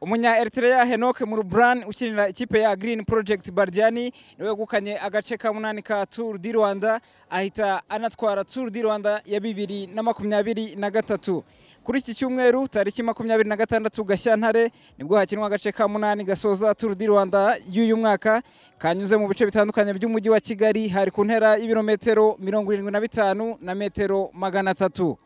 umunya Eritrea Henoke Murubrani ukinira ikipe ya Green Project Bardiani niwe wegukanye agace ka munani ka Tour du Rwanda ahita anatwara Tour du Rwanda ya bibiri na makumyabiri na gatatu kuri iki cyumweru tariki makumyabiri na gatandatu Gashyantare nibwo hakinwa agace ka munani gasoza Tour du Rwanda y'uyu mwaka kanyuze mu bice bitandukanye by'umujyi wa Kigali hari ku ntera y'ibirometero mirongo irindwi na bitanu na metero magana atatu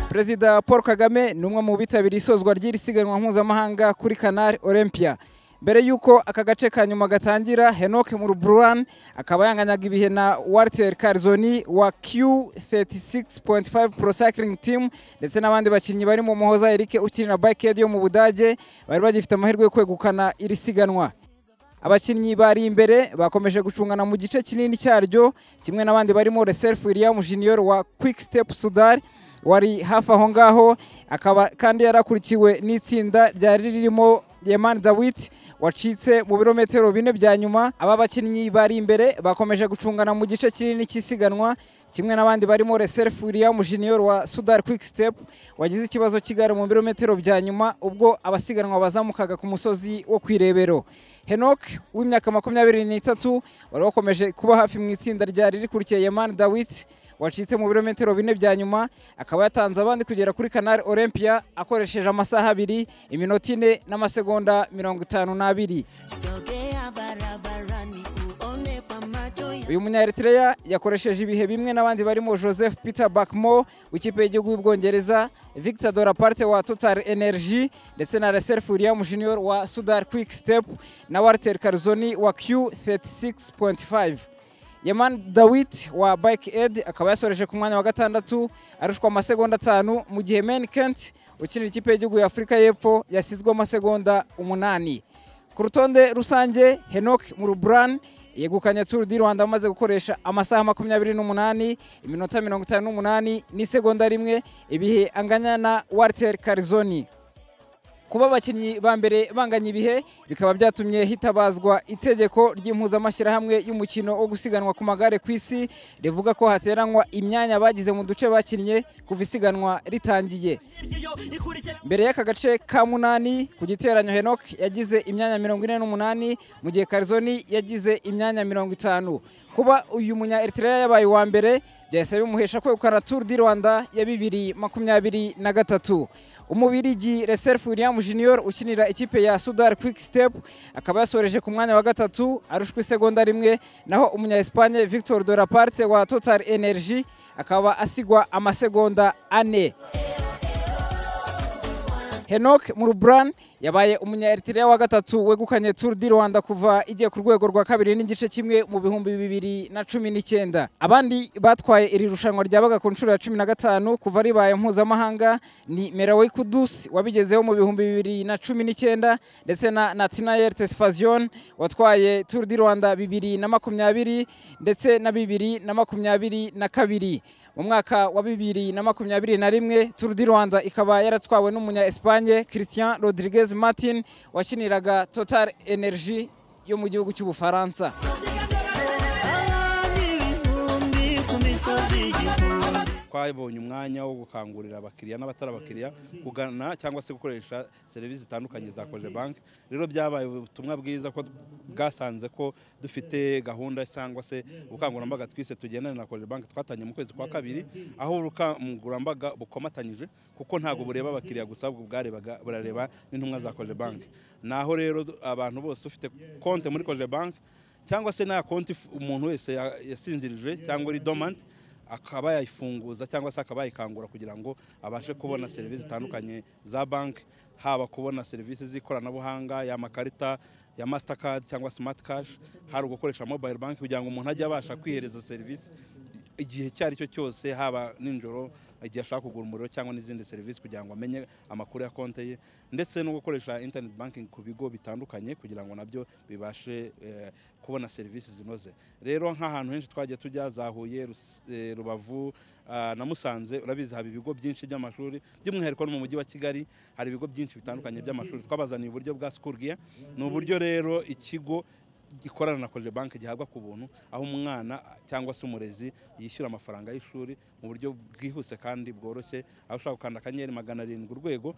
perezida paul kagame ni umwe mu bitabiriye isozwa ry'iri siganwa mpuzamahanga kuri canal olympia mbere y'uko aka gace ka nyuma gatangira henoke mu ruburan akaba yanganyaga ibihe na walter karizoni wa q36.5 pro cycling team ndetse n'abandi bakinnyi barimo muhoza eric ukinira bike yo mu budage bari bagifite amahirwe yo kwegukana iri siganwa abakinnyi bari imbere bakomeje gucungana mu gice kinini cyaryo kimwe n'abandi barimo reserve william junior wa quick step sudari wari hafi aho ngaho akaba kandi yarakurikiwe n'itsinda ryari ririmo yemani dawiti wacitse mu birometero bine bya nyuma aba bakinnyi bari imbere bakomeje gucungana mu gice kinini cy'isiganwa kimwe n'abandi barimo reserefu william junior wa sudar quick step wagize ikibazo cy'igare mu birometero bya nyuma ubwo abasiganwa bazamukaga ku musozi wo ku irebero henok w'imyaka makumyabiri n'itatu wari wakomeje kuba hafi mu itsinda ryari rikurikiye yemani dawiti wacitse mu birometero bine bya nyuma akaba yatanze abandi kugera kuri canal olympia akoresheje amasaha abiri iminota ine n'amasegonda mirongo itanu n'abiri uyu munyaeritrea yakoresheje ibihe bimwe n'abandi barimo joseph peter bakmo w'ikipe y'igihugu y'ubwongereza victor doraparte wa total energy ndetse na reserve william junior wa sudar quick step na walter karzoni wa q36.5 yaman dawit wa bike ed akaba yasoreje ku mwanya wa gatandatu arushwa amasegonda atanu mu gihe meni kent ukinira ikipe y'igihugu ya afurika y'epfo yasizwe amasegonda umunani ku rutonde rusange henok muruburan yegukanye turu di rwanda amaze gukoresha amasaha makumyabiri n'umunani iminota mirongo itanu n'umunani n'isegonda rimwe ibihe anganya na walter karizoni kuba abakinnyi ba mbere banganya ibihe bikaba byatumye hitabazwa itegeko ry'impuzamashyirahamwe y'umukino wo gusiganwa ku magare ku isi rivuga ko hateranywa imyanya bagize mu duce bakinnye kuva isiganwa ritangiye mbere y'aka gace ka munani ku giteranyo henok yagize imyanya mirongo ine n'umunani mu gihe karizoni yagize imyanya mirongo itanu kuba uyu munya eritrea yabaye uwa mbere byahise bimuhesha kwegukana turu di rwanda ya bibiri makumyabiri na gatatu umubirigi reserve william junior ukinira ikipe ya sudar quick step akaba yasoreje ku mwanya wa gatatu arushwa isegonda rimwe naho umunya espagne victor doraparte wa total energy akaba asigwa amasegonda ane henok muruburan yabaye umunya eritrea wa gatatu wegukanye turu di rwanda kuva igiye ku rwego rwa kabiri n'igice kimwe mu bihumbi bibiri na cumi n'icyenda abandi batwaye iri rushanwa ryabaga ku nshuro ya cumi na gatanu kuva ribaye mpuzamahanga ni merawei kudusi wabigezeho mu bihumbi bibiri na cumi n'icyenda ndetse na natinayel tesfazion watwaye turu di rwanda bibiri na makumyabiri ndetse na bibiri na makumyabiri na kabiri mu mwaka wa bibiri na makumyabiri na rimwe turu di rwanda ikaba yaratwawe n'umunya esipanye christian rodriguez martin wakiniraga total energy yo mu gihugu cy'ubufaransa twabonye umwanya wo gukangurira abakiriya n'abatari abakiriya kugana cyangwa se gukoresha serivisi zitandukanye za koje banki rero byabaye ubutumwa bwiza ko bwasanze ko dufite gahunda cyangwa se ubukangurambaga twise tugendana na koje banki twatanye mu kwezi kwa kabiri aho ubukangurambaga bukomatanyije kuko ntabwo bureba abakiriya gusa ahubwo bwarebaga burareba n'intumwa za koje banki naho rero abantu bose ufite konti muri koje banki cyangwa se nta konti umuntu wese yasinzirije cyangwa iri domanti akaba yayifunguza cyangwa se akaba yayikangura kugira ngo abashe kubona serivisi zitandukanye za banki haba kubona serivisi z'ikoranabuhanga y'amakarita ya masitakadi cyangwa simati kashi hari ugukoresha mobayiro banki kugira ngo umuntu ajye abasha kwihereza serivisi igihe icyo ari cyo cyose haba nijoro igihe ashaka kugura umuriro cyangwa n'izindi serivisi kugira ngo amenye amakuru ya konti ye ndetse no gukoresha interineti bankingi ku bigo bitandukanye kugira ngo nabyo bibashe kubona serivisi zinoze rero nk'ahantu henshi twagiye tujya za huye rubavu na musanze urabizi haba ibigo byinshi by'amashuri by'umwihariko no mu mujyi wa kigali hari ibigo byinshi bitandukanye by'amashuri twabazaniye uburyo bwa sikuru giya ni uburyo rero ikigo gikorana na koje banki gihabwa ku buntu aho umwana cyangwa se umurezi yishyura amafaranga y'ishuri mu buryo bwihuse kandi bworoshye aho ushobora gukanda akanyenyeri magana arindwi urwego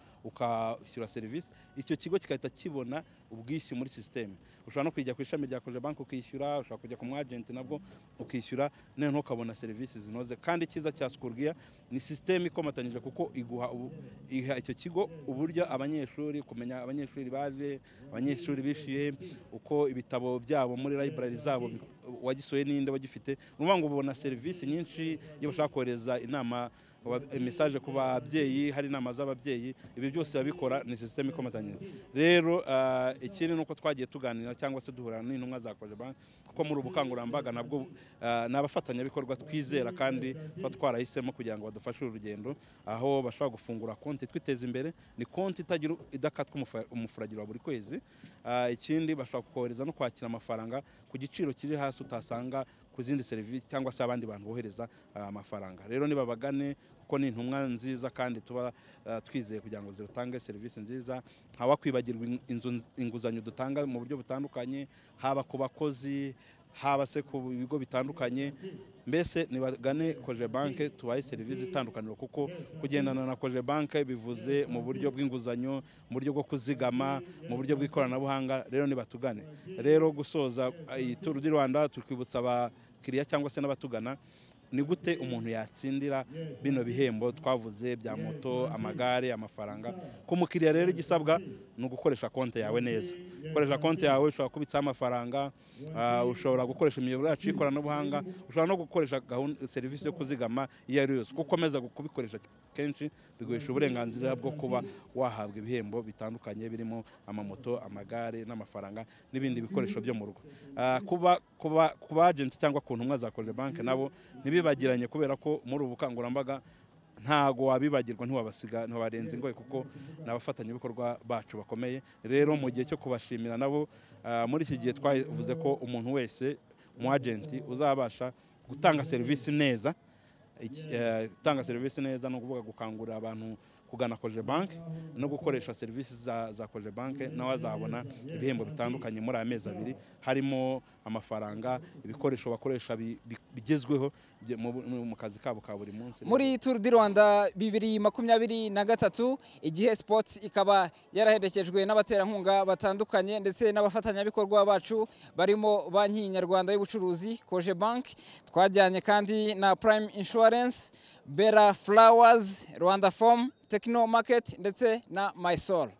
ukishyura serivisi icyo kigo kigahita kibona ubwishyu muri sisiteme ushobora no kujya ku ishami rya koje banki ukishyura ushobora kujya ku mwajenti nabwo ukishyura noneho ukabona serivisi zinoze kandi icyiza cya sukurwiya ni sisiteme ikomatanyije kuko iguha ubu- iha icyo kigo uburyo abanyeshuri kumenya abanyeshuri baje abanyeshuri bishyuye uko ibitabo byabo muri library zabo bi- wagisohoye n'inde wagifite ni ukuvuga ngo ubona serivisi nyinshi iyo bashaka kohereza inama mesaje ku babyeyi hari inama z'ababyeyi ibi byose babikora ni sisiteme ikomatanyije rero ah, ikindi ni uko twagiye tuganira cyangwa se duhura n'intumwa za koje banki kuko muri ubu bukangurambaga nabwo ah, ni abafatanyabikorwa twizera kandi tuba twarahisemo kugira ngo badufashe uru rugendo aho bashobora gufungura konti twiteza imbere ni konti itagira idakatwa umufa- umufuragiro wa buri kwezi Ah, ikindi bashobora kohereza no kwakira amafaranga ku giciro kiri hasi utasanga ku zindi serivisi cyangwa se abandi bantu bohereza ah, amafaranga rero nibabagane kuko ni intumwa nziza kandi tuba ah, twizeye kugira ngo zitange serivisi nziza ntawakwibagirwa in- inzu nz- inguzanyo dutanga mu buryo butandukanye haba ku bakozi haba se ku bigo bitandukanye mbese nibagane koje banke tubahe serivisi itandukaniro kuko kugendana na koje banke bivuze mu buryo bw'inguzanyo mu buryo bwo kuzigama mu buryo bw'ikoranabuhanga rero nibatugane rero gusoza eh, iyi turu di rwanda turi kwibutsa abakiriya cyangwa se n'abatugana ni gute umuntu yatsindira bino bihembo twavuze bya moto amagare amafaranga ku mukiriya rero igisabwa ni ugukoresha konti yawe neza gukoresha konti yawe ushobora kubitsaho amafaranga ah, ushobora gukoresha imiyoboro yacu y'ikoranabuhanga ushobora no gukoresha gahunda serivisi yo kuzigama iyo ari yo yose uko ukomeza kubikoresha kenshi biguhesha uburenganzira bwo kuba wahabwa ibihembo bitandukanye birimo amamoto amagare n'amafaranga n'ibindi bikoresho byo mu rugo Ah, kuba kuba ku bajenti cyangwa ku ntumwa za koje banki nabo ntibibagiranye kubera ko muri ubu bukangurambaga ntago wabibagirwa ntiwabasiga ntiwarenza ingoyi kuko ni abafatanyabikorwa bacu bakomeye rero mu gihe cyo kubashimira nabo ah, muri iki gihe twavuze ko umuntu wese umu agenti uzabasha gutanga serivisi neza Iki- eh, gutanga serivisi neza ni ukuvuga gukangurira abantu kugana koje banki no gukoresha serivisi za, za koje banki nawe azabona ibihembo bitandukanye muri aya mezi abiri harimo amafaranga ibikoresho bakoresha bi- bi- bigezweho bye- mu, mu kazi kabo ka buri munsi muri turu di rwanda bibiri makumyabiri na gatatu igihe sports ikaba yaraherekejwe n'abaterankunga batandukanye ndetse n'abafatanyabikorwa bacu barimo banki nyarwanda y'ubucuruzi koje banki twajyanye kandi na prime insurance bera flowers rwanda form techno market ndetse na mysol